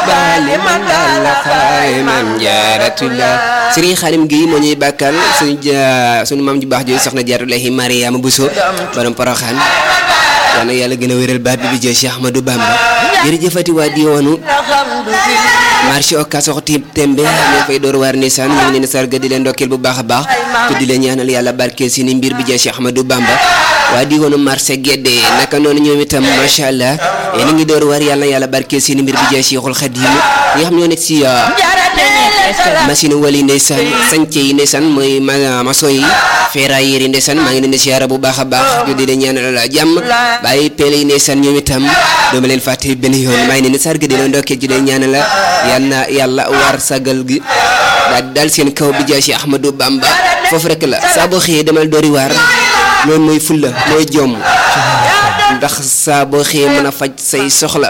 bali man dalla xayman jaaratullah Serigne Xalim Guèye moo ñuy bàkkal suñu ja suñu maam ju baax jooju soxna Jaaratullahi Mariama Bousso borom Poroxaan yal na yàlla gën a wéral baat bi bi jël Cheikh Ahmadou Bamba jërëjëfati waa diwaanu marché Ocass waxtu tembe ñoo fay door waar nisaan ñu ngi leen sarga di leen ndokkeel bu baax a baax te di leen ñaanal yàlla barkeel si ni mbir bi jël Cheikh Ahmadou Bamba waa diwaanu marché Guédé naka noonu ñoom itam macha allah yéen a ngi door waar yàlla yàlla barkeel si ni mbir bi jël Cheikhul Khadim ñi nga xam ñoo nekk si machine wali ndeysaan sànce yi ndeysaan mooy ma maçon yi ferrailleurs yi ndeysaan maa ngi leen di siyaara bu baax a baax ñu di leen ñaanal jàmm bàyyi pele yi ndeysaan ñoom itam dooma leen fàtte benn yoon maa ngi leen di sarga di leen ndokkee di leen ñaanal yal na yàlla war sagal gi daal daal seen kaw bi jaay si Ahmadou Bamba foofu rek la saa boo xëyee demal doori waar loolu mooy fulla mooy jomm ndax saa boo xëyee mën a faj say soxla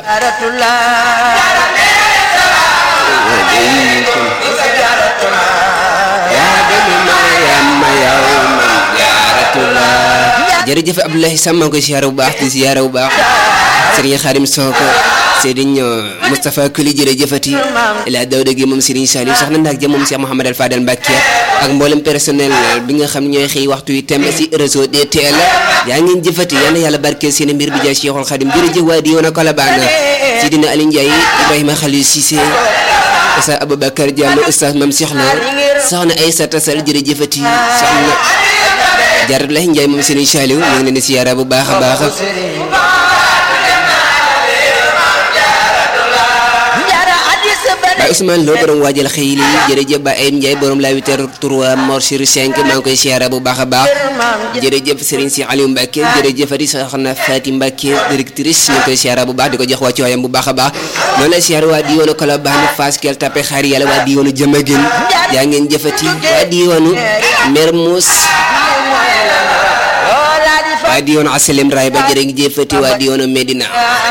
jërëjëf Abdoulaye Sam maa ngi koy siyaare bu baax di siyaare bu baax Serigne Xarim Soko Serigne Moustapha Kuli jërëjëfati la Dawda gi moom Serigne Saliou soxna ndaak jëm moom Cheikh Mouhamed Al Fadel Mbacké ak mboolem personnel bi nga xam ñooy xëy waxtu yi temb si réseau DTL yaa ngeen jëfati yal na yàlla barkeel seen mbir bi jaay Cheikhul Khadim jërëjëf waa di woon a Kolabane Sidina Aliou Ndiaye Ibrahima Khalil Cissé Oustaz Aboubacar Diallo Oustaz Mame Cheikh Lo soxna Aïssata Sall jërëjëfati soxna Jaaratullahi Njaay moom Serigne Saliou ñu ngi leen di siyaara bu baax a baax Baay Ousmane Lo borom waajal xëy li jërëjëf Ba Ayib Ndiaye borom la 8h3 Mor sur 5 maa ngi koy siyaara bu baax a baax jërëjëf Serigne si Aliou Mbacke jërëjëfati soxna Fati Mbacke directrice ñu ngi koy siyaara bu baax di ko jox wàccu waayam bu baax a baax noonu la siyaara waa diwaanu Colobane Fass Kell Tapé xaar yàlla waa diwaanu Jamaguène yaa ngeen jëfati waa diwaanu Mermoz waa diwaanu Asalem Raay ba jërë ngi jëfati waa diwaanu Medina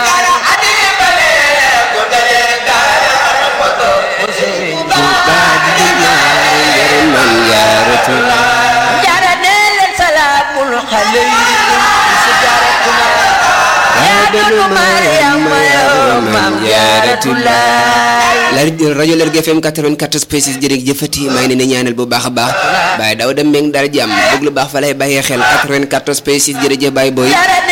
la rajo Lergui FM 94 pecis jërëjëf jëfati maa ngi leen di ñaanal bu baax a baax Baye Daouda Mbengue dal jàmm bëgg lu baax fa lay bàyyee xel 94 pecis jërëjëf Baye Boy